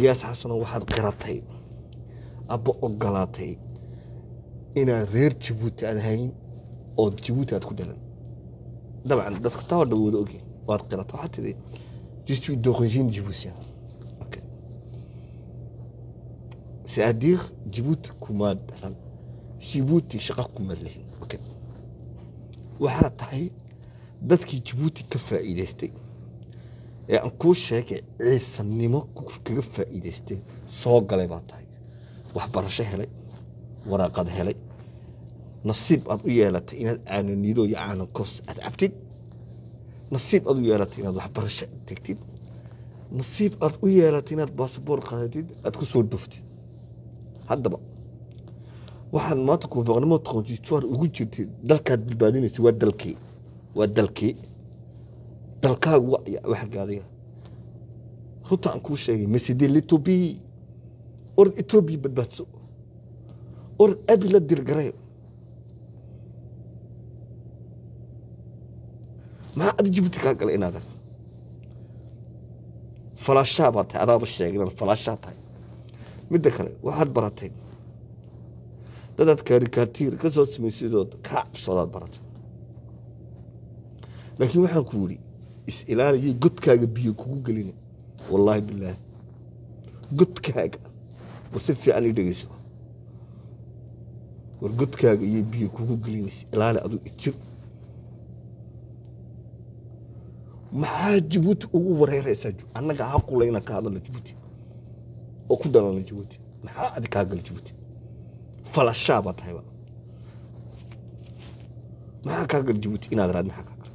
ilyaas xasano waxaad qiratay abba ogolaatay inaad reer jabuuti aad hayn oo jabuuti aad ku dhalan dabcan dadka taa oo dhan wada ogyahay waad qiratay waxaad tidhi je suis d'origine djiboutien Ok. c'est-à-dire jabuuti kumaad dhalan jabuuti shaqa kumaad lihin Ok. waxaad tahay dadkii jabuuti ka faa'iidaystay ee aan kuu sheegay ciisanimo ku- kaga faa'iidaystay soo galay baa tahay waxbarasho helay waraaqad helay nasiib aad u yeelatay inaad caananido iyo caanankos aad cabtid nasiib aad u yeelatay inaad waxbarasho tegtid nasiib aad u yeelatay inaad baasaboor qaadatid aad ku soo dhuftid haddaba waxaad maanta kuufaqnimo taqoonsiistuwaar ugu jirtid dalkaad badbaadinaysa waa dalkii waa dalkii dalkaagu waa wax gaadiga runta aan kuu sheegay maside letobi orad etoobiya badbaadso orad abi la dirgaray maxaa adi jibuuti kaa galay inaadan falaashaa baa tahay adaaba sheegay inaad falaashaa tahay midda kale waxaad baratay dadaad kaarikaatiir ka soo samaysidood kaa cabsoodaad baratay laakiin waxaan ku yidhi is-ilaaliyay godkaaga biyo kugu gelina wallaahi bilaahi godkaaga war si fiican ii dhegeyso war godkaaga iyo biyo kugu gelinaysa ilaali adu ijir maxaa jabuuti ugu wareeraysaa annaga haqula inaan ka hadalno jabuuti oo ku dhalano jabuuti maxaa adi kaa gala jabuuti falashaa baa tahayba maxaa kaa gala jabuuti inaad raad maxaa kaa gala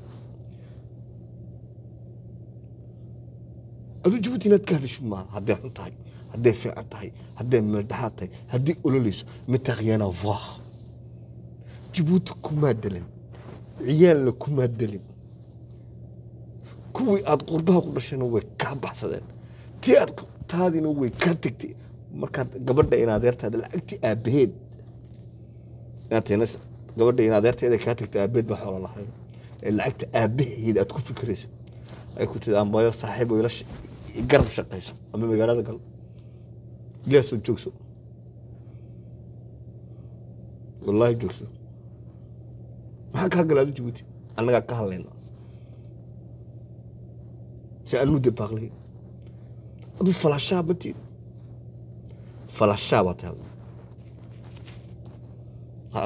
aduu jabuuti inaad ka hadasho maaha hadday xun tahay hadday fiican tahay hadday meeldhaxaad tahay hadday ololeyso mataaqyaana vaah jabuuti kumaa delin ciyaalna kumaa delin kuwii aad qurbaha ku dhashayna way kaa baxsadeen tii aad taadina way kaa tegtay markaad gabadha in adeertaada lacagtii aabaheed inaad teenas gabadha in adeerteeda kaa tegtay aabaheed baa xoolo lahayd ee lacagta aabaheed aad ku fikirayso ay ku tidi ambayo saaxiib oo ila sh- garab shaqayso ama magaalada gal ilaasoo joogso wallaahi joogso maxaa kaa gala adu jabuuti annagaa ka hadlayna si anu de baaqlay adu falashaa matid falashaa baa tahay ha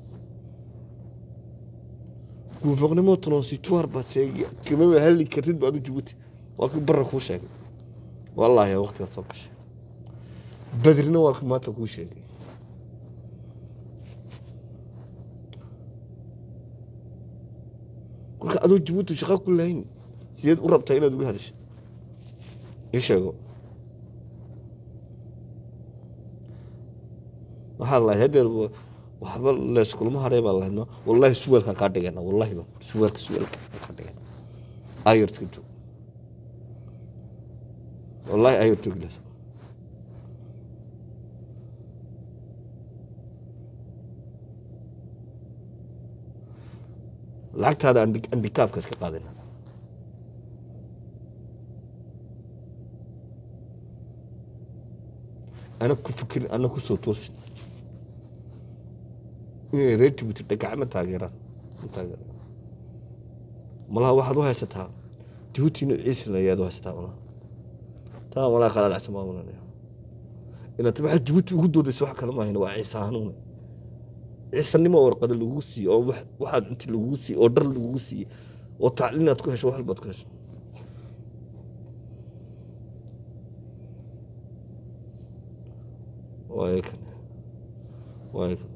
guufoqnimo tronsitoire baad sheegi kamama halli kartid ba adu jabuuti waa kii barra kuu sheegay wallaahi waqtigaad soo gashay badrina waa kii maanta kuu sheegay kolka adoo jabuuti shaqa ku lahayn sideed u rabtaa inaad uga hadashid ii sheego waxaad lahayd hadeer wa- waxba leyskulama hadhay baa lahayd no wallahi suweelka kaa dhigana wallahi ba suweelka suweelka kaa dhigana ayartka joog wallahi ayar jooglaysa lacagtaada andi- andikaabka iska qaadina ana ku fikirin ana ku soo toosin inay reer jabuuti dhagacma taageeraan ma taageeraan malaha waxaad u haysataa jabuuti inuu ciisina ayaad u haysataa malaha taa malaha kala dhacsan maa malanaya inaad waxaad jabuuti ugu doodaysa wax kale maahayn waa ciise hanuune ciisanimo warqada lagugu siiye oo wax- waxaad inti lagugu siiye oo dhar lagugu siiye oo tacliin aad ku hesho wax walbaad ku hesho waayo kan waayo kan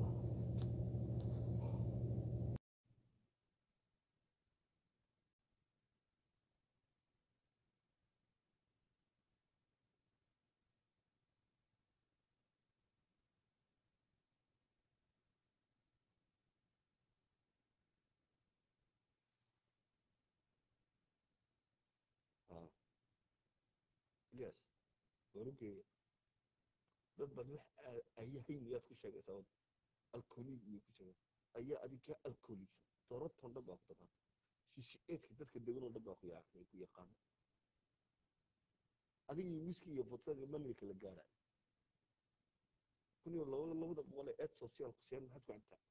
yes warugeeya dad baad wax ayahayn yaad ku sheegaysaa alkooliig iyo ku sheegay ayaa adiga alkooliigsa doroton dhan baa ku taqaan shishe eedka dadka degan oo dhan baa ku yaa- ku yaqaana adiga iyo wiski iyo botada manli kala gaara kun iyo laba labada boqol ee eed social kuseen maxaad ku cabtaa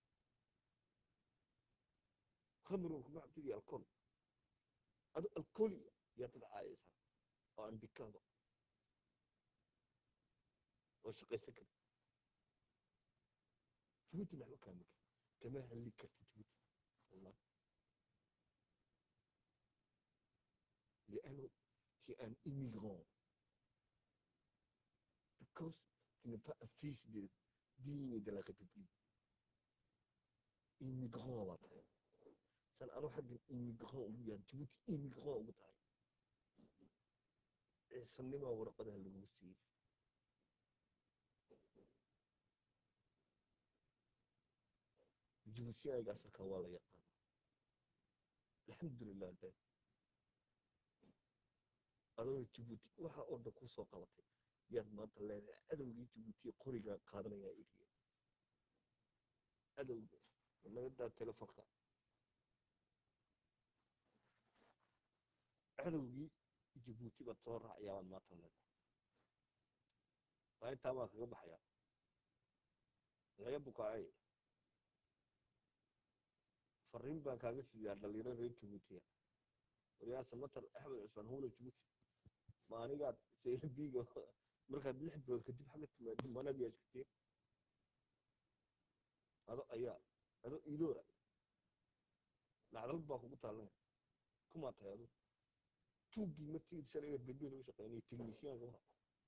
khamrigu kuma cabtid iyo alcohol adu alcohol yaa dad caayaysaa oo aan bikaaba oo shaqaysan kara jabuuti maxba kaama kara kama hadli karta jabuuti wallah لأنه tu es un immigrant. Because tu n'es pas un fils de, digne de la République. Immigrant waa tahay san anu xaggan immigrant ugu yahay jabuuti immigrant ugu tahay ciisanimaa warqadaha lagu siiyey jibuutiyaaga asalka waa la yaqaana alxamdulilah de adoo jabuuti waxa oo dhan kusoo qabatay yaad maanta leedahay cadowgii jabuutiya qorigaa qaadanayaa iriya cadowga naga daa telefonka cadowgii jabuuti baad soo raacayaa baad maanta leedahay waa intaa baa kaga baxayaa laga bukaacay fariin baan kaaga siiyaa dhalinyaro reer jabuutiya waryaasa matar axmed cusmaan howla jabuuti ma anigaad saybiga markaad lix bilood kadib xagga timaadi manad yaa jirteen ado ayaa ado idoora lacdal baa kugu taalanaya kumaa tahay adu tuuggii ma tigid shalay bedbed uga shaqeynaya technicianka waa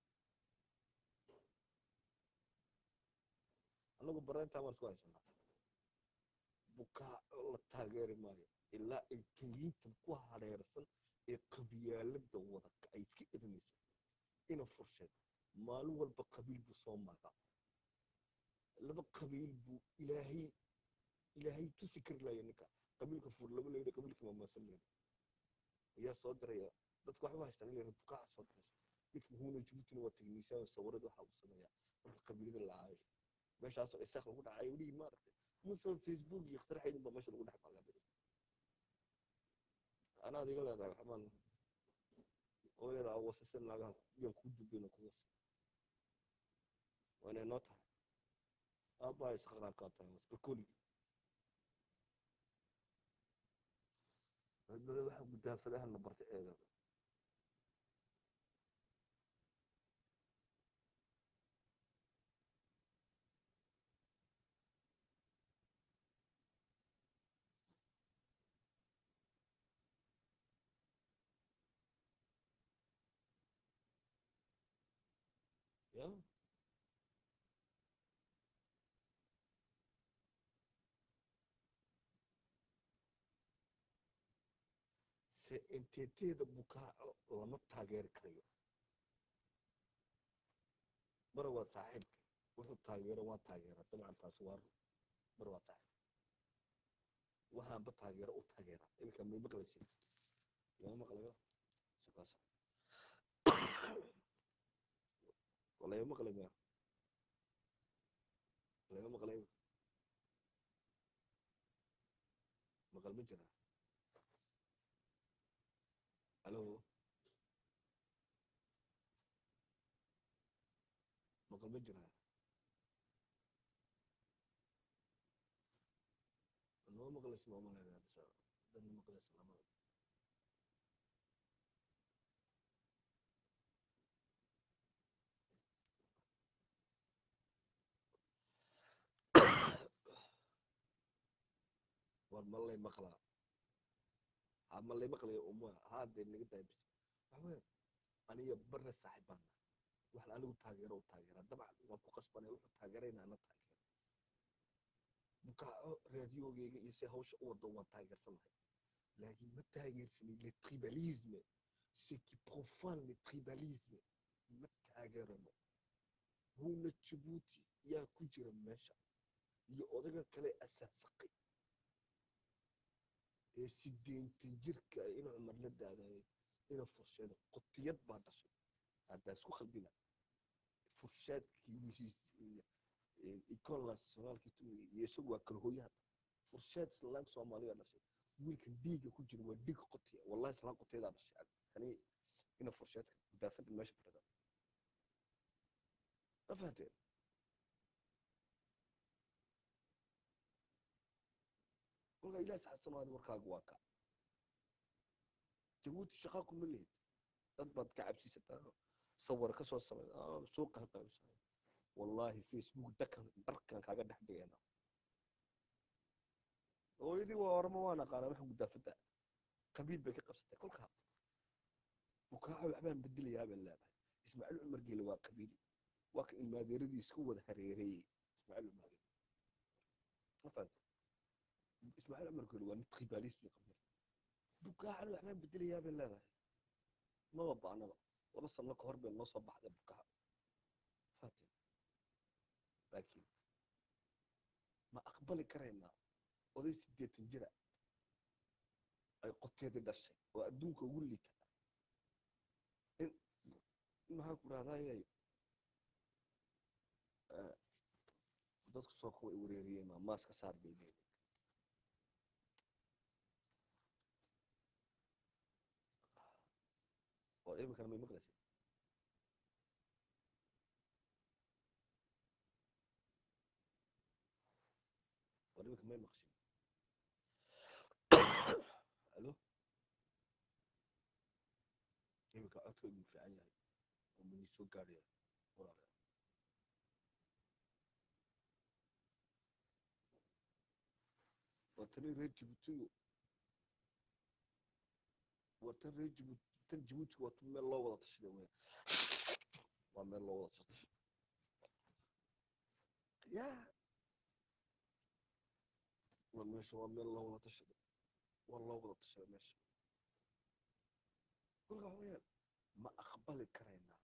anagu bareentaa baan isku haysanaa bukaaco la taageeri maayo ilaa ay kenyiinta ku hareersan ee qabyaalada wadaka ay iska erinayso ina fursheed maalin walba qabiil buu soo magaa laba qabiil buu ilaahay ilaahay tusi kari laaya ninka qabiilka fur laba leydha qabiilka mamaasan leydha ayaa soo diraya dadka waxba haystaan in leydha bukaaca soo dirayso ninka muhuuna jabuutina waa tegniisaan sawirada waxaa uu sameeyaa marka qabiilada la caayo meeshaasoo isaaq lagu dhacay welihi maaragtay musa facebook iyo ikhtiraaxaydin baa meesha lagu dhex qaadaa anaad iga leedahay waxbaan hooyada wasase naagaha yaan kuu dubeyna kuwas waa inay noo tahay aabbaha isqaqnaa kaa tahay wasbarkoli dada waxa mudaafadaha la bartay eeda ya se inteteeda bukaaco lama taageeri karayo mar waa saaxiibka wuxuu taageero waa taageera dabcan taasi waa mar waa saaxiib waxaanba taageero u taageera iminka may maqlaysin yaa maqlayo shakaas walaga maqlay maya laga maqlay maqal ma jira alo maqal ma jira noo maqlaysa ma malayna dan maqlaysa lama war malay maqlaa ha malay maqlaya uma haadee naga daabis waxaweye aniga barna saaxiib baan nahay wax anigu taageero u taageera dabcan waan ku qasbanay wuxuu taageerayna ana taageero bukaaco raadiyogeyga iyo si hawsha u wado waan taageersanahay laakiin ma taageersanay le tribalisme ce qui profane le tribalisme ma taageerano huna jabuuti yaa ku jira meesha iyo odaga kale asaasaqay ee sideetan jirka ina cumar la daadayay ina fursheeda qotiyad baa dhashay haddaa isku khaldina furshaadkii iconlas soomaalkii tumiga iyo isagu waa kala hooyaha furshaad islaan soomaaliya dhashay wiilkan dhiiga ku jira waa dhiig qotiya wallahi islaan qotiyadaa dhashay kani ina fursheedka gudaafada meesha fadhida ma fahanteen kolkaa ilaah saxsanaada warkaaga waa ka jabuuti shaqaa kuma lihid dad baad ka cabsiisataa sawir ka soo samay suuqa ha qaybsahay wallaahi facebook dakan darkan kaaga dhex dhigayna hooyadii waa oramo waa naqaanaa wax gudaafada qabiil bay ka qabsatay kolkaa bukaaco waxbaan bedelayaa bay leedahay ismaaciil cumar geele waa qabiili waa ka ilmaadeeradii isku wada hareereeyey ismaaciil cumar geele ma fahanta ismaaciil cumar geele waa mid khibaalis bay qabiil bukaacana waxbaan bedelayaa bay leedahay maba baanaba laba sano ka hor bay noo soo baxday bukaaco fahante laakiin ma aqbali karaynaa oday siddeetan jira ay qoteedii dhashay oo adduunka ugu liita in maxaan ku rahdaayay dadku soo kuwa ay wareeriyeen maa maaska saar bay leeyihin oo iminkana may maqlaysa oo iminka may maqshin alo iminka codkaygu fiican yahay oo mani soo gaadhaya walaalayaal waa tani reer jibuutigu waa tan reer jibuuti tan jibuutiga waa tan meel loo wada tashaday weya waa meel loo wada tashaday ya waa meesha waa meel loo wada tashaday waa loo wada tashaday meesha kolka waxa weeyaan ma aqbali karaynaa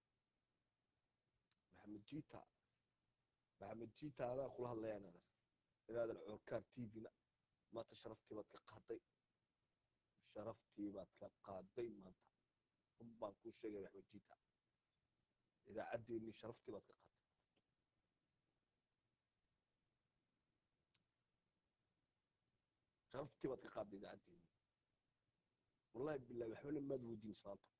maxamed jiita maxamed jiita adaa kula hadlayaan adar inaadan coorkaar tvna maanta sharaftii baad ka qaaday sharaftii baad ka qaaday maanta run baan kuu sheegay maxamed jiita idaacaddeenii sharaftii baad ka qaaday sharaftii baad ka qaaday idaacaddeenii wallahi bilahi waxbana maad weydiin islaanta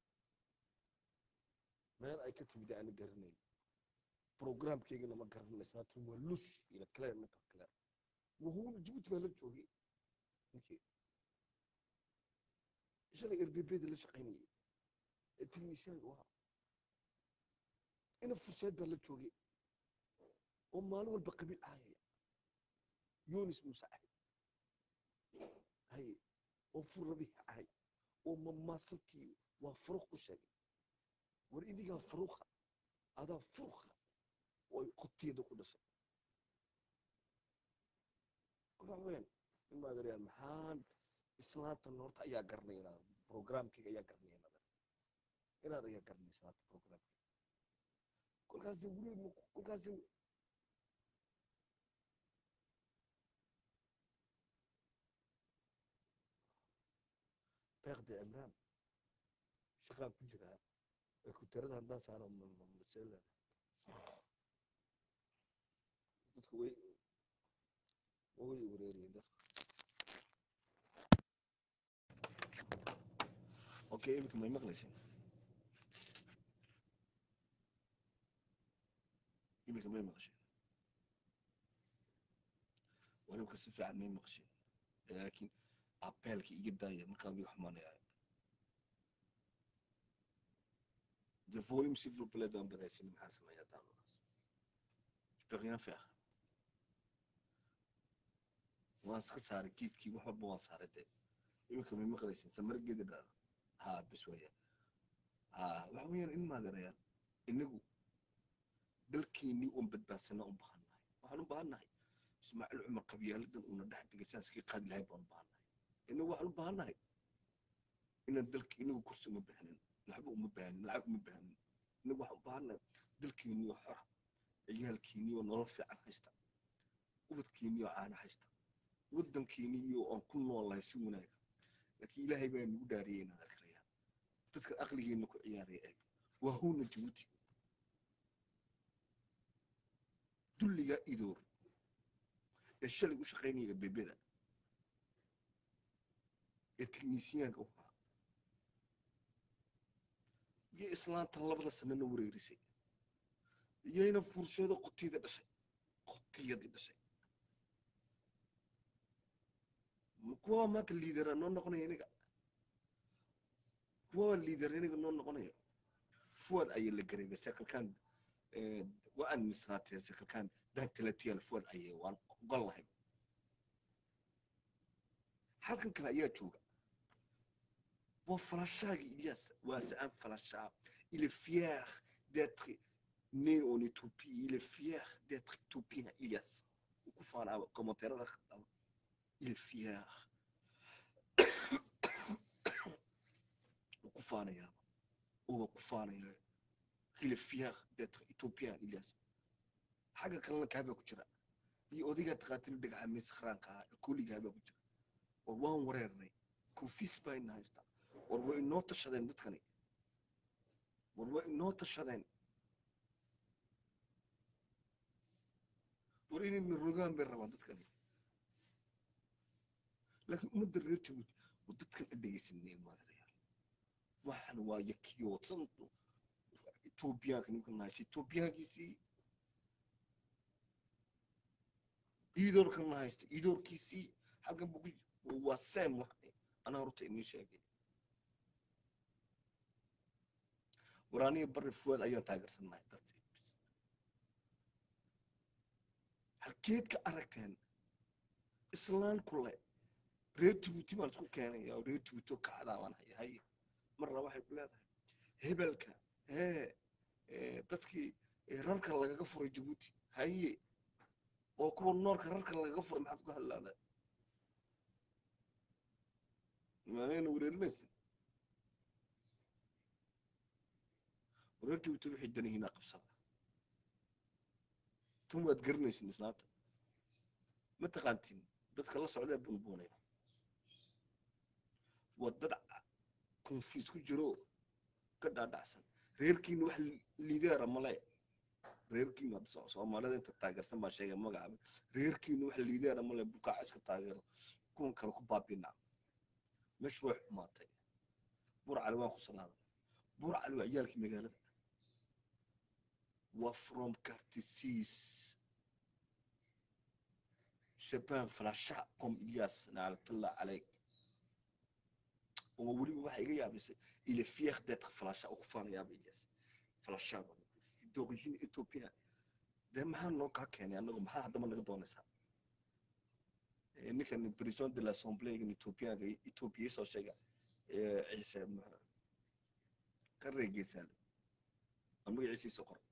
meel ay ka timid aana garanayn programkeygana ma garanay islaantan waa lush ila kaleer ninka kaleer wuhuuna jibuuti baa la joogay ninkii shalay erbebeda la shaqaynayay ee tilmiisyaanka u ahaa ina furseed baa la joogay oo maalin walba qabiil ahaya yunis muuse ahay haye oo furrabihi ahay oo mamaasalkii waa furuq u sheegay war idigaa furuqa adaa furuqa oo ay qoteeda ku dhashay kolkaa weyaan in maadarayaan maxaan islaantan horta ayaa garanay inaad programkeyga ayaa garanay inaad inaad ayaa garanay islaanta programkeyga kolkaasi weli kolkaasi beekda cimraan shaqaan ku jiraa ee kuterada haddaan saaro masela dadku way way wareeriyeen dadka okay iminka may maqlayseen iminka may maqasheen walibka si fiican may maqasheen laakiin abeelka iga daaya markaa wiga xumaanaya de volume s'il vous plaît dans badaysan maxaa sameeyaa daawadaas je peux rien faire waan iska saaray geedkii wax walba waan saaray de iminka may maqlaysin samargeedi dhaa ha bes waya ha waxa weeyaan in maagarayaan inagu dalkeenii uun badbaadsanaa u baahannahay waxaan u baahannahay ismaaciil cumar qabyaaladan uuna dhex dhigay saan iskaga qaadi lahayn baan u baahannahay inagu waxaan u baahannahay inaan dalka inagu kursi uma baahnin waxba uma baahnin lacag uma baahnin inagu waxaan u baahannahay dalkeenii oo xora ciyaalkeenii oo nolol fiican haysta ubadkeenii oo caana haysta waddankeenii oo aan ku noolahay si wanaaga laakiin ilaahay baa nagu dhaariyay inaad arkayaan dadka aqligeena ku ciyaaraya eeg waa howna jabuuti dulligaa idoor ee shalay u shaqaynaya bebeda ee teknisiyaanka u ahaa iyo islaantan labada sanana wareerisay iyayna fursheedo qotiyada dhashay qotiyadii dhashay ma kuwa maanta liidera noo noqonaya iniga kuwa liider iniga noo noqonayo fuad ayay la gareebay sekalkan waa administrateer sekalkan dantalatiyaal fuad ayay waan ogol lahay halkan kale ayaa jooga waa falashaagi Ilias waa c'est un falasha il est fier d'être né en Éthiopie il est fier d'être éthiopien Ilias ku faana commentaire il est fier ku faanaya oo ku faanaya il est fier d'être éthiopien Ilias xaga kalena kaaba ku jira iyo odayga taqaatil dhagaxa mis kharaanka kuliga kaaba ku jira war waan wareernay koofis baa ina haystaa war way inoo tashadeen dadkani war way inoo tashadeen war inayna rogaan bay rabaan dadkani laakiin ummadda reer jabuuti war dadkan a dhegeysaneen maadarayaal waxan waa yakiyoodsan etoobiyaanka ninkan nahaysa etoobiyaankiisii iidoorkan nahaysta iidoorkiisii halkan bugu waa sam wax anaa horta inii sheegay waraaniya bari fuwaad ayaan taageersannahay darteed halkeed ka aragteen islaan kule reer jabuuti baan isku keenaya oo reer jabuuti oo kacdaa baan haya haye marna waxay ku leedahay hebelka hee dadkii rarka lagaga furay jabuuti haye oo kuwa noorka rarka lagaga furay maxaad ku hadlaada maanayna wareerinaysa wareer jabuuti waxay danihiina qabsada tan waad garanaysin islaanta ma taqaantiin dadka la socdee bunbuunaya waa dad konfiis ku jiro ka dhaadhacsan reerkiina wax liideera male reerkiina soomaalida inta taageersan baa sheegay magacaaba reerkiina wax liideera male bukaaca iska taageero kuwan kale ku baabinaa meeshu way xumaatay buur cali waan ku salaamay buur cali waa ciyaalkii magaalada waa from cartisis shaban falasha com ilyas naalatullah caleyk oo weliba waxay iga yaabisay il est fier d'être falasha oo ku faanayaaba ilyas falasha d'origine éthiopien dee maxaa noo kaa keenay annagu maxaa haddaba naga doonaysaa ninkan president de l'assemblée ethiopianka ethiopia soo sheega ciise ka reegeysaa aan magaciisiisa qor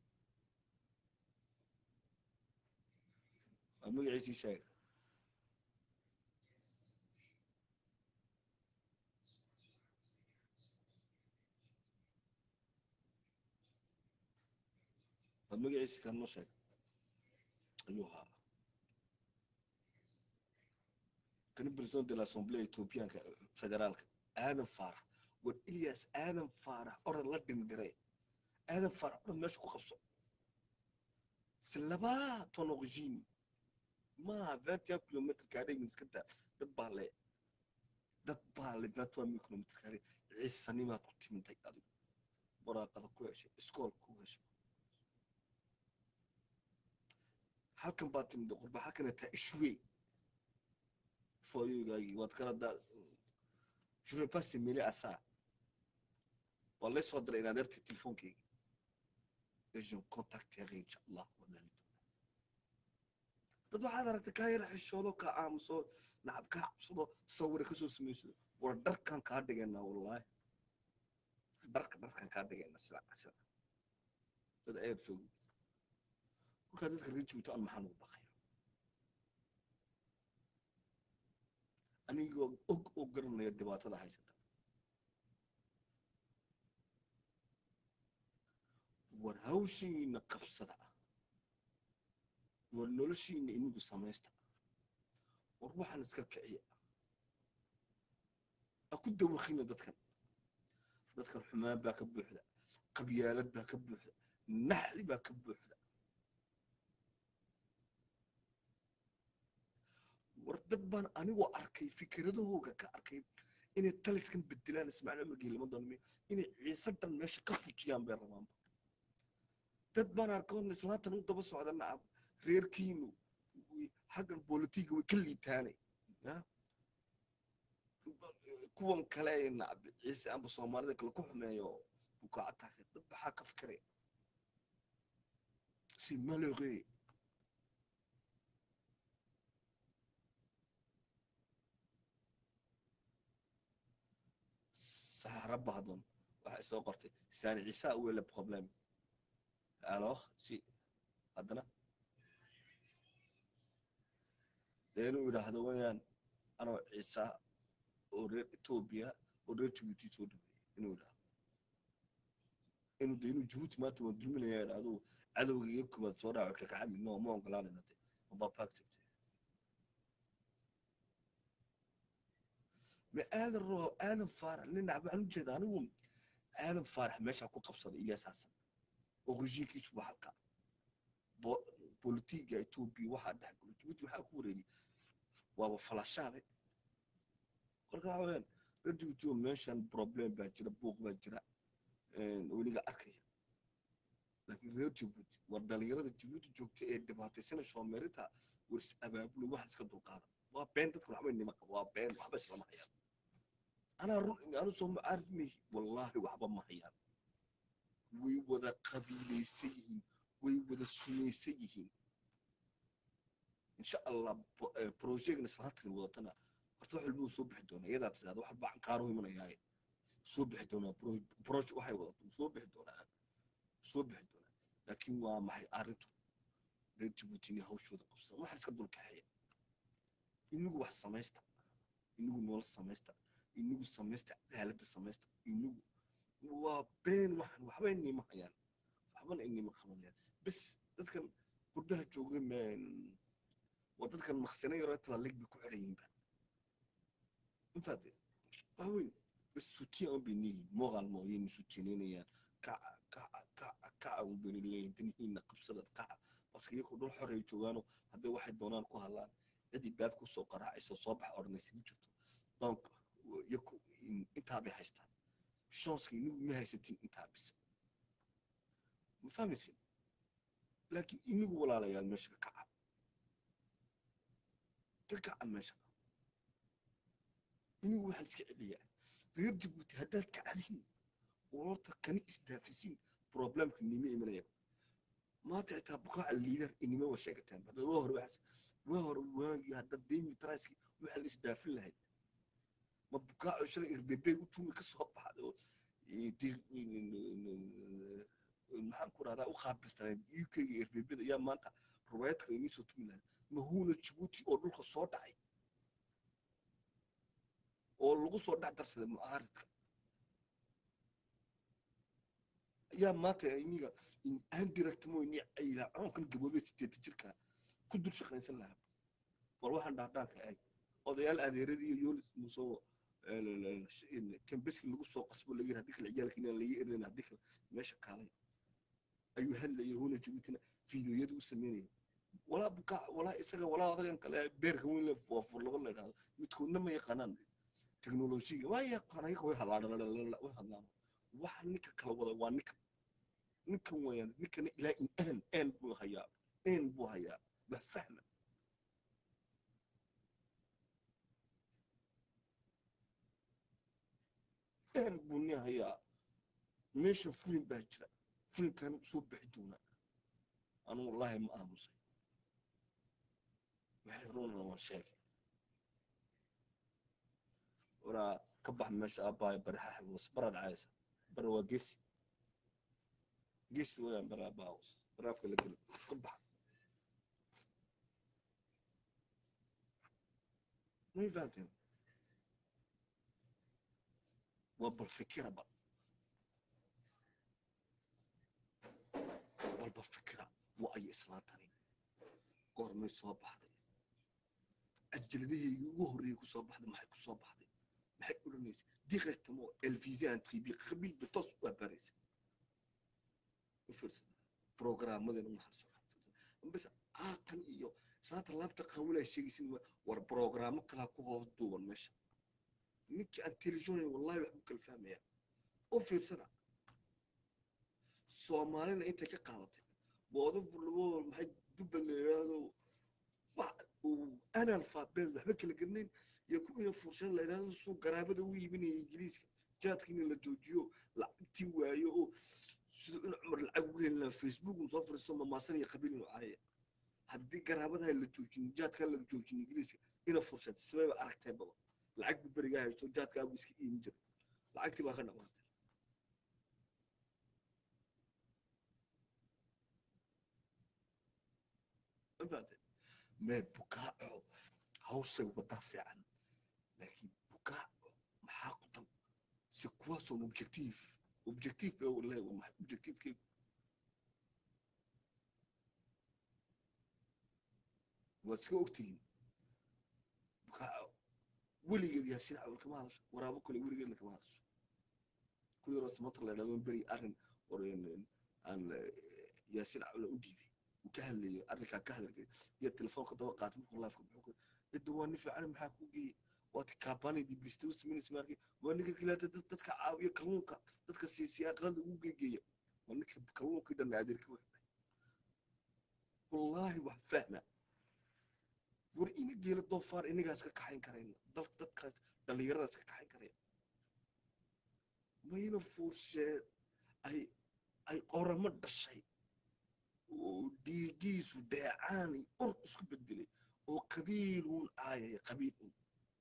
aan magaciisii sheega aan magaciisi kan noo sheega ayuu ahaa kan president de l'assemblée ethiopianka federaalka aadan faarax war ilyas aadan faarax orad la dhindiray aadan faarax orad meesha ku qabso c'est là-bas ton origine maaha vingt et un kilomètre carré iska daa dad baa le dad baa le vingt et un kilomètre carré ciisanimaad ku timintay adigu waraaqada ku heshay iskool ku heshay halkan baa timid qurba halkana taa ishwey foyogaagii waad kala daa je vais pas se mêler à ça waa lay soo diray inaad ertay telefoonkeyga et je contacterai inshallah walaali dad waxaad aragtay kaa yar xishoodo kaa aamuso nacab kaa cabsado sawira kasoo samayso war dharkan kaa dhigaynaa wallaahi dharka dharkan kaa dhigaynaa sida sida dad ayab soo kolkaa dadka reer jabuuti aan maxaan ugu baqaya anigoo og oo garanaya dhibaatada haysata war hawshiina qabsada war noloshiina inigu samaysta war waxaan iska kiciya ha ku dawakina dadkan dadkan xumaan baa ka buuxda qabyaalad baa ka buuxda naxli baa ka buuxda war dad baan anigoo arkay fikradahooga ka arkay inay taliskan bedelaan ismaaciil cumar geelama doonmi inay ciise dhan meesha ka fujiyaan bay rabaanba dad baan arkoon islaantan u daba socda nacab reerkiinu xaggan bolitiga way ka liitaanay ya kuwan kale ee nacab ciise amba soomaalida kale ku xumeeyo bukaacataaka dad baxaa ka fikiraya si malheureux saxara bahdon waxay soo qortay saani ciisa où est le problème alors si haddana dee inuu yidhaahdo wayaan anoo ciisa oo reer etoobiya oo reer jabuuti soo dhaweeyey inuu yidhaahdo inuu de inuu jabuuti maanta waan dulminaya yidhaahdo cadowga iyo kubaad soo dhaaco kakacami no ma ogolaanayna de mabapaaccepte ma aadan roo aadan faarax nin nacba waxaan ujeeda anigu aadan faarax meeshaa ku qabsaday ilyas xasan oo rejiinkiisu waa halka bolitiga etoobiya waxaa dhex galo jabuuti maxaa ku wareegay waaba falashaabe kolka waxa weyaan reer jabuuti oo meeshan problem baa jira buuq baa jira weliga arkaya laakiin reer jabuuti war dhalinyarada jabuuti joogta ee dhibaataysana shoomeerinta wars abaabulo waxa iska dulqaada waa been dadka waxba nima qaba waa been waxba islama hayaan anaa run anu soo macaarid mehi wallaahi waxba ma hayaan way wada qabiilaysan yihiin way wada sumaysan yihiin insha allah projectna islaantan wadatana horta wax walba soo bixi doonaa iyadaa tisaada wax baan kaaro imanayaaye soo bixi doonaa project waxay wadato soo bixi doonaa soo bixi doonaa laakiin waa maxay arrintu reer jabuuti inay hawshooda qabsan waxa iska dulkaxeeya inagu wax samaysta inagu nolol samaysta inagu samaysta cadaaladda samaysta inagu waa been waxan waxba inima hayaan waxbana inima qabanayaan bes dadkan gurdaha jooga waa dadkan maqsina yaroo talalig bay ku xiran yihiinba infaade waxa weyn bes sutiya un bay leeyihiin moqal mooyayna sutiinaynayaan kaca kaca kaca kaca un bayna leeyihin danihiina qabsada kaca baska iyaku dhul xor ay joogaano hadday waxay doonaan ku hadlaan cidii baabka usoo qaraacayso soo bax odhanaysa ma jirto donc iyaku intaa bay haystaan shanska inagu ma haysatin intaa bisa ma fahmaysin laakiin inagu walaalayaal meesha ka kaca ka kaca meesha inagu waxaan iska celiyaa reer jabuuti haddaad kacdiin oo horta kani isdaafisiin problemka nima imanaya maanta xitaa bukaaca liidar inima wa sheegataan hadda waa hore waxaas waa hore waagii hadda demi traiski waxaa la isdaafin lahayd ma bukaaco shalay irbebe u tuumi ka soo baxday oo maxaan ku rahdaa u qaabilsanayd uk ga irbebeda ayaa maanta rubaayad kale inii soo tumi lahayd mahuuna jabuuti oo dhulka soo dhacay oo lagu soo dhex darsaday mucaaridka ayaa maanta iniga aan diragtamo ini ayla coonkan gaboobee sideeta jirka ku dul shaqaysan lahaa war waxaan dhaadhaanka eeg odayaal adeeradii iyo yolis musoo kambeski lagu soo qasbo laga yiri haddii kale ciyaalka inaan laga erin haddii kale meesha kaalay ayuu hadlayay huna jabuutina fiidiyoyada u sameynaya walaa bukaa walaa isaga walaa odagan kale beerka weyn le foofur laba la idhahdo midkoodna ma yaqaanaan teknolojiga waa yaqaan ayaga way hadlaan way hadlaan waxa ninka kala wada waa ninka ninkan wayaan ninkana ilaa in aan aan buu hayaa aan buu hayaa wax fahma aan buu nin hayaa meesha fulin baa jira fulinkan soo bixi doonaa anu wallaahi ma aamusay waxay runana waan sheegay waraa ka bax meesha aabbahay baraxa xibwas baraad caaysa bara waa gesi gesi wayaan bara aabbahawas baraafka la geli ka bax may fahanteen waa bal fikira bal balba fikira waa ay islaantani goormay soo baxday ajaladahaygii ugu horreeyey ku soo baxday maxay ku soo baxday maxay odhanaysa directement elvisé un tribi qabiil bitos waa baraysa u fiirsan programmadeena maxaa soo bas aatan iyo saanta laabta qawilaa sheegaysin war programmo kalaa ku hoos duuban meesha ninkii aan telefishonayn wallahi waxbuu kala fahmaya u fiirsada soomaalina intay ka qaadatay boodo furlabo maxay dubba la yidhaahdo wax uu analfabet waxba kala garnayn iyo kuwiina furshan la yidhaahdo suu garaabada u iibinaya ingiriiska jaadkiina la joojiyo lacagtii waayo oo siduu in cumar lacag ugu heli lahaa facebook uu soo fariisto mamaasan iyo qabiil inuu caaya haddii garaabadaha la joojin jaadka la joojin ingiriiska ina fursad sabayba aragtay baba lacag bu berigaa haysto jaadka abu iska iimin jiray lacagtii baa ka dhamaatay mafaate mee bukaaco hawshay wadaa fiican laakiin bukaaco maxaa ku dan si kuwaasoon objectif objectif bay leeyahay waa maxay objectifkeegu waad iska ogtihiin bukaaco weligeed yaasiin cawal kama hadasho waraabo kale weligeedna kama hadasho ku yaroo samata la idhahdo beri arrin or aan yaasiin cawla u dhiibay uu ka hadlayo arrinkaa ka hadalkay iyo telefoonka daba qaatay markuu laafka muxuu ku cidda waa nin fiican maxaa kuu geeyey waad kaabaanay biblista u samaynaysa maarkay waa ninka kilaata dadka caawiya kalluunka dadka siisiya aqrada ugu geegeeya waa ninka kalluunkii dhan adeerka waxbay wallaahi wax fahma war ina geela doofaar inagaas ka kaxayn karayna dalka dadkaas dhallinyaradaas ka kaxayn karaya mayna fuursheed ay ay qoramo dhashay oo dhiigiisu dheecaanay ur isku bedelay oo qabiiluun caayaya qabiilun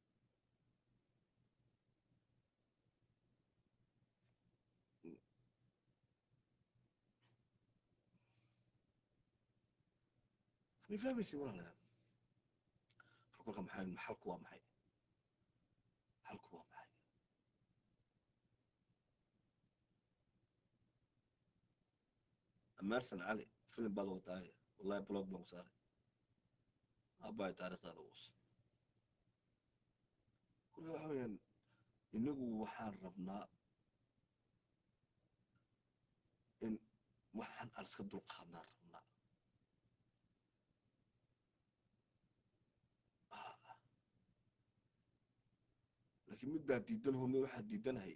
may fahmaysa walaalayaal kolka maxay xalku waa maxay xalku waa maxay ameersan cali filim baad wadaaye wallahi blog baan ku saaray aabbahay taariikhdaada uus kolka waxa weeyaan inagu waxaan rabnaa in waxaan aan iska dulqaadnaan rabnaa laakiin midbaa diidan home waxaa diidanahay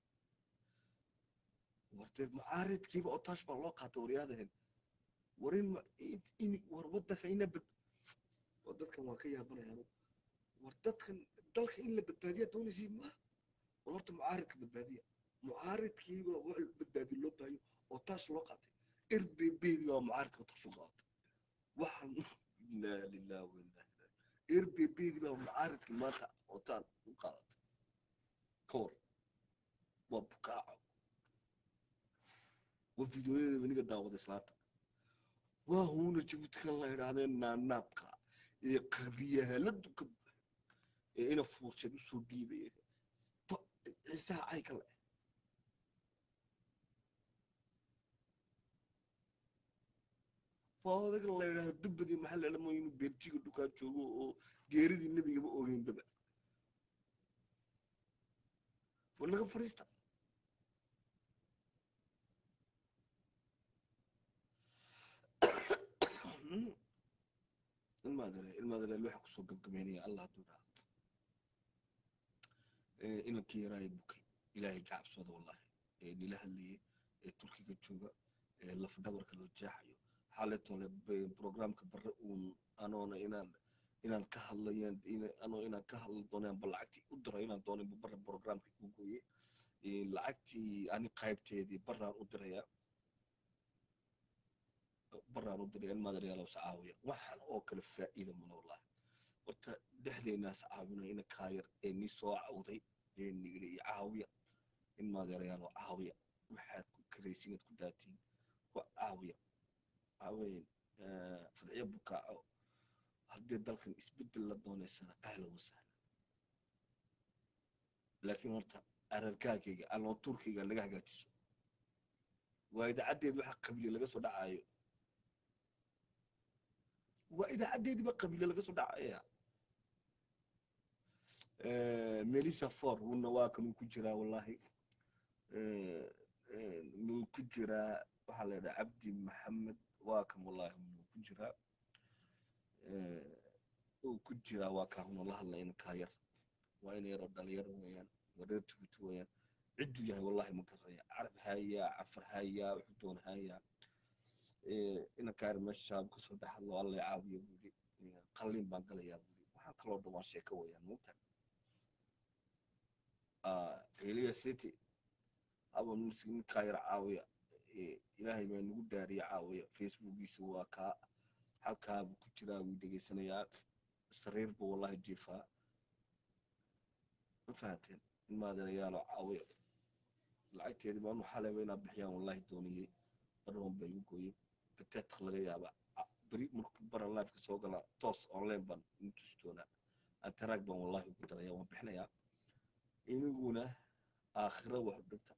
wartee mucaaridkiiba oo taash baa loo qaatay waryaadahen war in in war waddanka ina bad war dadkan waan ka yaabanayaan war dadkan dalka in la badbaadiya doonaysii ma war horta mucaaridka badbaadiya mucaaridkiiba wax badbaadi loo baayo oo taash loo qaatay erbebedi baa mucaaridka taash u qaadatay waxaan inaa lillahi wa inaa ilaahi erbebedi baa mucaaridka maanta oo taan u qaadatay ka war waa bukaaco waa fideoyada weniga daawada islaanta waa huuna jabuutikan la idhaahdeen naanaabka ee qabiyahaladu ka buuxa ee ina fuursad usoo dhiibaya ciisaha cayka le waa odaga la idhaahdo dubbadii maxaa la dhamo inuu beerjiga dhukaa joogo oo geeridii nebigaba ogeynbaba war naga fadhiista ilmaadare ilmaadare waxa kusoo gabgabeynaya allah hadduu dhaha inankii yaraaye bukay ilaahay ka cabsooda wallahi ee nila hadlayay ee turkiga jooga ee laf dhabarka la jeexayo xaaletole programka bare uun anoona inaan inaan ka hadlayaan anoo inaan ka hadla doonaan ba lacagtii u diro inaan doonin bu bare programka u gooye lacagtii ani qaybteedii baraan u dirayaa baraan u diray ilmaadareyaalow sacaawiya waxaan oo kale faa'iida mana wallahi horta dhexdeenaas caawina ina kaayar ee nii soo cawday ee nigiri iyo caawiya ilmaadareyaalow caawiya waxaad ku karaysiinad ku daatiin ku caawiya caawiyan fadciyo bukaaco haddii dalkan isbeddel la doonaysana ahlan wasahlan laakiin horta ararkaagayga aloo turkiga laga hagaajiso waa idaacaddeed waxa qabiile laga soo dhacayo waa idaacaddeediiba qabiile laga soo dhacaya melissa for wuna waa kan uu ku jiraa wallahi wuu ku jiraa waxaa la yidhaha cabdi maxamed waa kan wallahi wuu ku jiraa uu ku jiraa waa kaa huna la hadla inkaa yar waa ina yaroo dhalinyaro weeyaan waa reer jabuuti weeyaan cidduu yahay wallahi ma garanaya carab hayaa cafar hayaa wuxuu doon hayaa inankaari meesha shaab kasoo dhex hadlo alla caawiyo buuri qalliin baan galayaa buuri waxaan kaloo dhan waa sheeko weeyaan mugta eliya city haba ninkaa yar caawiya ilaahay baa nagu daariya caawiya facebookiisa waa kaa halkaabuu ku jiraa wuu dhegeysanayaa sariir buu wallahi jiifaa ma fahanteen in maadeerayaalo caawiya lacagteedii baanu xaleyba inaa bixiyaan wallahi dooniyey barban bay igu gooyeen bateetka laga yaaba beri markuu bara lifeka soo gala toos online baan inu tusi doonaa antaraag baan wallahi ugu daraya waan bixinayaa iniguna aakhiro wax dhinta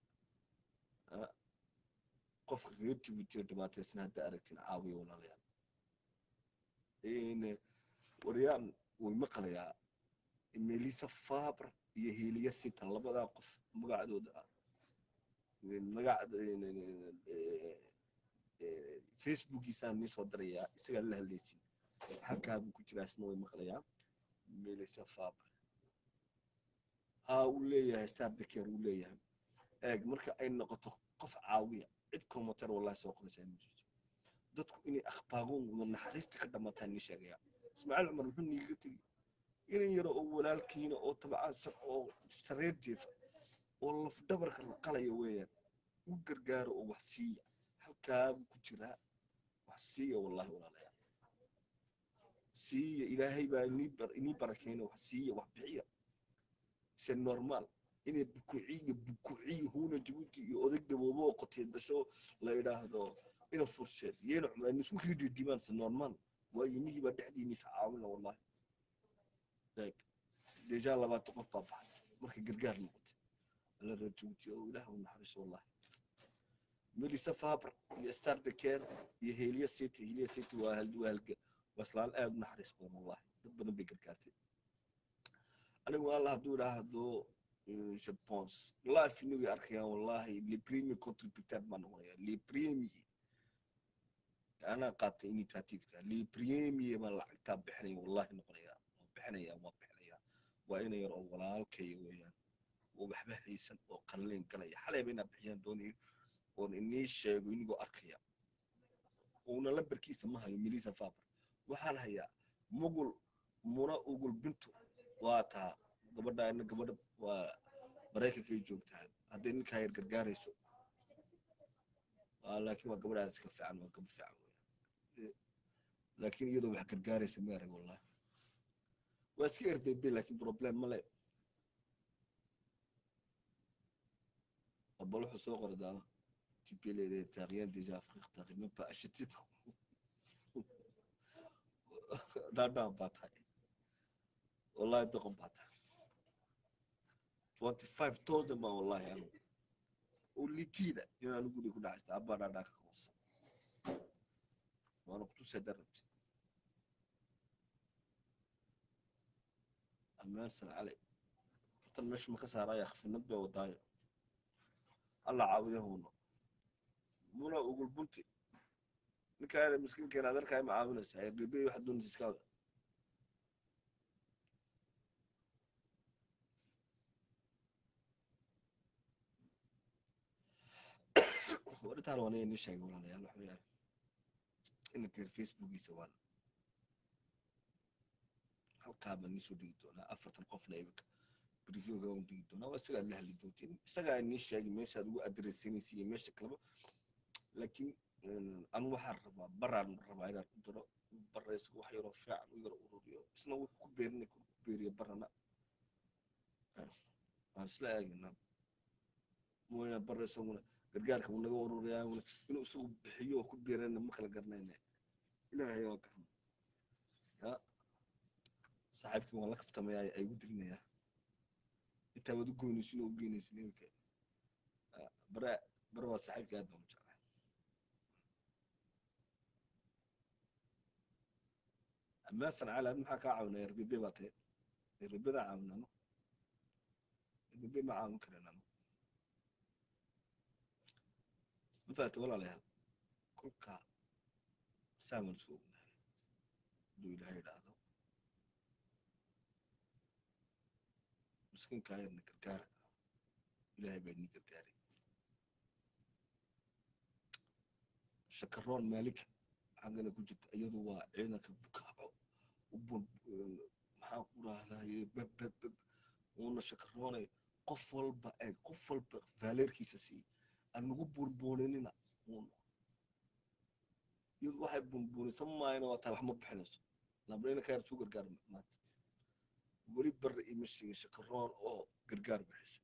qofka reer jabuuti dhibaataysan hadda aragtin caawiya walaalayaal waryaan way maqlayaa melisa fabre iyo heliya sitan labadaa qof magacdooda ah magac facebookiisaan nii soo darayaa isagaa la hadlaysin halkaabuu ku jiraa isna way maqlayaa melisa fabre haa uu leeyahay star daker uu leeyahay eeg marka ay noqoto qof caawiya cid komatar wallahi soo qoraysaa ma jirto dadku inay akhbaagoon wada naxariista ka dhamaataan nii sheegaya ismaaciil cumar muxuu niigaga tegi inan yaro oo walaalkiina oo tabcaansan oo sareer jeefa oo lafdhabarka la qalaya weeyaan u gargaaro oo wax siiya halkaabuu ku jiraa wax siiya wallahi walaalayaal siiya ilaahay baa inii barakeyna wax siiya wax bixiya se normal inay bukuciyo bukuciyo huuna jabuuti iyo odag gaboobo oo qoteed dasho la idhaahdo ina fursheed iyana cumraan isku ridhidimaan se normal waayo inihii baa dhexdiiniisa caawina wallahi deja labaatan qof baa baxay markay gargaar noqotay alla reer jabuuti oo ilaah u naxariiso wallahi melisa fabre iyo star daker iyo heliya city heliya city waa waa halga waa islaan aad u naxariis badan wallahi dad badan bay gargaartay anigu alla hadduu idhaahdo je pense life inagay arkayaan wallahi le premier contributeur baan noqonaya le premier anaa qaatay initiativeka le premier baan lacagtaa bixinaya wallahi noqonaya waa bixinaya waa bixinaya waa ina yar oo walaalkaya weeyaan oo waxba haysan oo qalleen galaya xalayba inaa bixiyaan doonaya oon inii sheego inigoo arkaya uuna lambarkiisa ma hayo melisa faber waxaan hayaa mugul muna ugul bintu waa taa gabadha ina gabadha waa maraykankay joogtaa hadday ninkaa yar gargaarayso laakiin waa gabadh aad iska fiican waa gabadh fiican weya laakiin iyadoo wax gargaaraysa ma arag wallahi waa iska erbebe laakiin problem male bal wuxuu soo qoray daala tipeleede taaqiyaan deja afrique taaqima ba ashitito dhaadhaan baa tahay wallahi doqon baa tahay twenty five thousand baa wallahi anu oo likiida inaan guri ku dhacaysta abbaa dhaadhaa ka hoosa waana kutusa darabti ammaansan cali hortan meesha ma ka saaraya khafidnad bay wadaayo alla caawiyahuuna muna ugul bunti ninkaa miskiinkeena adeerkaa ma caawinaysaa ergebey waxa doonaysa iska wada warintaan waana inii sheegay walaalayaal waxa weeyaan inankeer facebookiisa waan halkaa baan niisoo dhigi doonaa afartan qofna imika briefyoga waan dhigi doonaa waa isagaa la hadli doontiin isagaa inii sheegay meeshaad ugu adressanaysa iyo meesha kaleba laakiin anu waxaan rabaa baraan rabaa inaan u diro bara isaga wax yaroo fiican u yaro ururiyo isna wuxuu ku beerinay ku beeriyo barana waan isla eegaynaa mooyaan bara isaguna gargaarka uu naga ururiyaa inuu isagu bixiyo oo ku beerana ma kala garanayna ilaahay oo garan ya saaxiibkii waan la kaftamaya ay igu dirinayaa intaa waad u goynaysin oo u geynaysin iminka bara bara waa saaxiibkii aad baan u jeclay amaasan cali ad maxaa kaa caawinaya ergebe baa tahay ergebeda caawinano ergebe ma caawin karin ano ma fahamta walaalayaal kolka saaman soo ognahay hadduu ilaahay idhaahdo miskiinkaa yarna gargaara ilaahay baa nii gargaaray shakaroon maalika xaggana ku jirta iyadu waa ciidanka bukaaco u bun maxaan ku rahdaye babbabab uuna shakaroonay qof walba eeg qof walba vaaleerkiisa sii aan nagu buunbuuninina uuna iyadu waxay buunbuunisan maayana waa tahay wax ma bixinayso labrina ka yar suu gargaar maanta weli barre ima sheegin shakaroon oo gargaar bixiso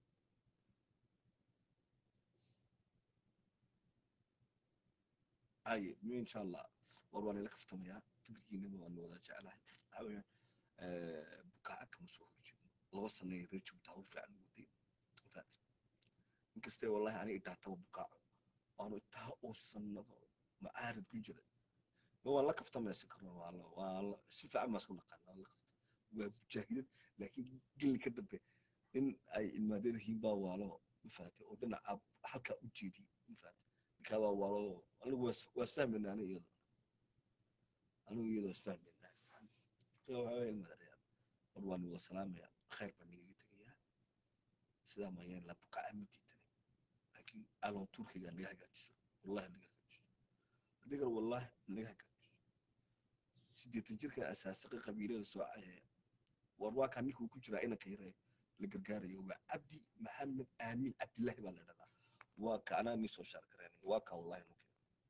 aye mi insha allah war waan ila kaftamayaa kibidkiinama waan wada jeclahay waxaa weeyaan bukaaca kama soo horjeedno laba sana reer jabuuti hawl fiican waday faat inkastee wallahi aniga idhaataba bukaaco waanu taa oo sanado macaarid ku jira ma waan la kaftamaya shakaroon waa la waa la si fiican baan isku naqaan waan la kafta waa mujaahidad laakiin gelli ka dambe in ay ilmaadeen yihiin baa waalo mafaate oo dhinaca halkaa u jeediy mafaate ninkaa baa waalo anigu waa isfahmayna aniga iyado anigu iyadoo isfahmayna waxaa ilmaadareyaa war waan wada salaamaya khayr baan nigaga tegayaa sidaa mayaan la bukaca ma diidanay laakiin alon turkiga naga hagaajiso wallahi naga hagaajiso adigar wallahi naga hagaajiso sideetan jirkan asaasaqi qabiilada soo cayaya war waa kaa ninkuu ku jiraa inanka yare la gargaarayo waa cabdi maxamed aamin cabdillahi baa la dhahdaa waa ka anaa nii soo shaar gareynay waa kaa wallahi ninka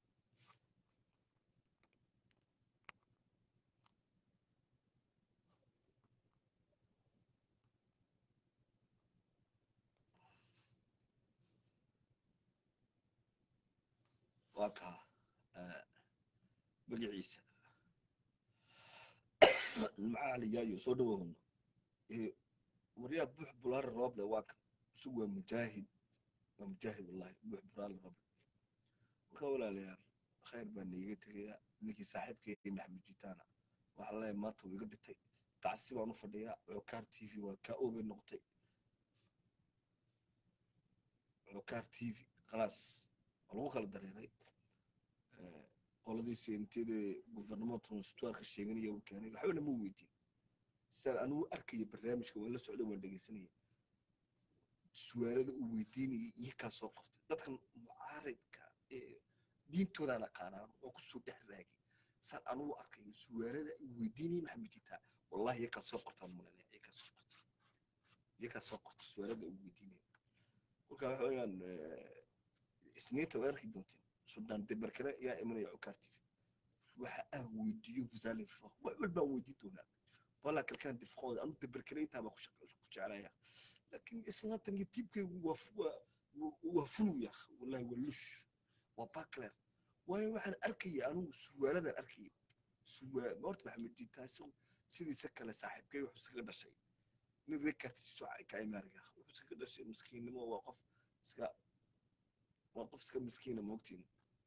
waa kaa magaciisa macaaliyaayo soo dhawahno waryaa buux bulaare rooble waa kan isagu waa mujaahid waa mujaahid wallahi buux bulaare rooble marka walaalayaal khayr baa naiga tegayaa ninkii saaxiibkay maxamed jitaana waxaa leeyahay maanta wuu iga dhintay tacsi baan u fadhiyaa cokaar t v waa kaa oobay noqotay cokaar t v khalaas waa lagu kala dareeray qoladii seenteeda guvernament transtuarka sheeganaya uu keenay waxba lama weydiin sidaan anigu arkaya barnaamijka waan la socda waan dhegeysanaya su'aalada uu weydiinayay iyo kaa soo qoftay dadkan mucaaridka diintoodaan aqaanaan oo kusoo dhex raagay saan anigu arkayo su'aalada uu weydiinayay maxamed jitaa wallahi iyo kaa soo qortaan mulanaya iyo kaa soo qorta iyo kaa soo qorta su'aalada uu weydiinaya kolkaa waxa weeyaan isniinta way arki doonteen suldaan debarkale yaa imanaya cukaar tv waxa aan weydiiyo fusalifo wax walbaan weydiin doonaa walaa kalkaan difqooda anu debarkale intaaba ku jeclaya laakiin islaantan iyo tiibkaygu waa fulu yaa wallahi waa lush waa bakler waayo waxaan arkaya anugu suwaaladan arkaya suwaa horta maxamed jitaa isagu sidiisa kale saaxiibkay wuxuu iskaga dhashay nin rekartiisu ka imaariga wuxuu iskaga dhashay miskiinnimo waa qof iska waa qof iska miskiina moogtiin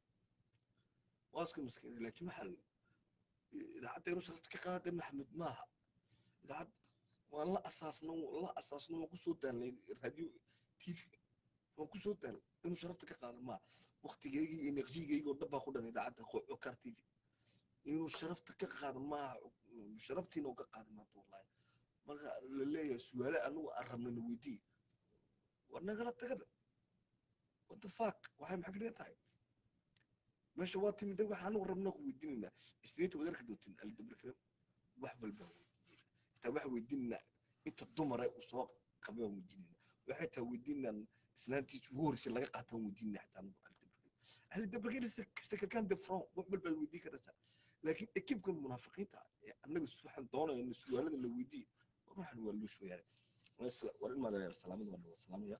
waa iska miskiina laakiin waxaa idaacadda inuu sharafta ka qaaday maxamed maaha idaacad waan la asaasno la asaasno waan kusoo daalnay radio tv waan kusoo daalnay inuu sharafta ka qaado maaha waktigeygii iyo naqshigeygii oo dhan baa ku dhan idaacadda cokar tv inuu sharafta ka qaado maaha sharaftiina uu ka qaaday maanta wallahi marka la leeyahay su'aale anagu aan rabnana weydii war nagala tagada what the fuck waxay maxaa ka dhigan tahay meesha waa timid waxa anagu rabnaa ku weydiinaynaa isniinta wadarka dootin aldabarkale wax walba xitaa waxa weydiinaynaa inta dumare uu soo qabay waan weydiinaynaa waxay taa weydiinaan islaantiisa ugu horreysay laga qaataan weydiinaa xitaa anagu aldabarkale aldabarkale sakalkaan de front wax walbaad weydiin karaysaa laakiin ekibkan munaafiqiinta ee annaga waxaan doonayna su'aalada la weydiiyo waxaan waa loo shooyaare war in maadareer salaamada waan wada salaamaya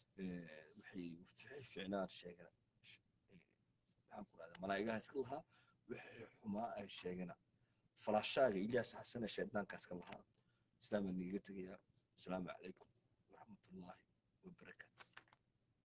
waxay ficnaan sheegana maxaan ku rahdaa malaa'igaha iska lahaa wixii xumaa ay sheegana falaashaaga ilyaas xasane sheednaanka iska lahaa islaamaa niiga tegayaa asalaamu calaykum waraxmatullaahi wabarakaatu